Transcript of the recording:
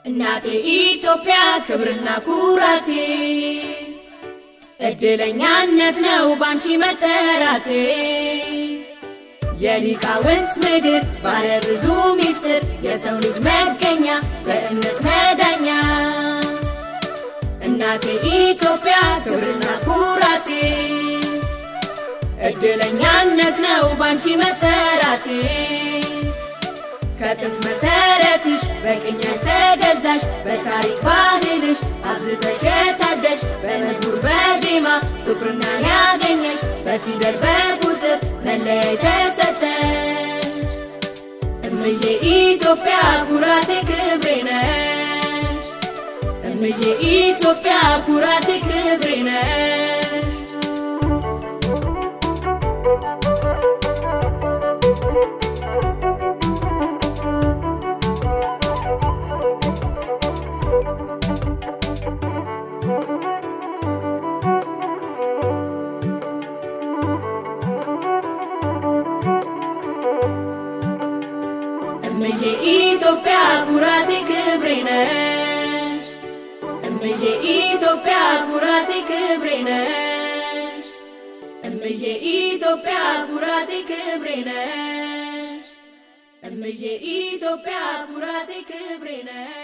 እናቴ ኢትዮጵያ ክብርና ኩራቴ እድለኛነት ነው ባንቺ መጠራቴ የሊቃውንት ምድር ባለ ብዙ ሚስጥር የሰው ልጅ መገኛ በእምነት መዳኛ እናቴ ኢትዮጵያ ክብርና ኩራቴ እድለኛነት ነው ባንቺ መጠራቴ ከጥንት መሰረትሽ በቅኝ ተገዛሽ በታሪክ ባህልሽ አብዝተሽ የታደሽ በመዝሙር በዜማ ብኩርናን ያገኘሽ በፊደል በቁጥር መለያ ተሰጠሽ እምዬ ኢትዮጵያ ኩራቴ ክብሬ ነሽ እምዬ ኢትዮጵያ ኩራቴ ክብሬ ነሽ እምዬ ኢትዮጵያ ኩራቴ ክብሬ ነሽ እምዬ ኢትዮጵያ ኩራቴ ክብሬ ነሽ እምዬ ኢትዮጵያ ኩራቴ ክብሬ ነሽ እምዬ ኢትዮጵያ ኩራቴ ክብሬ ነሽ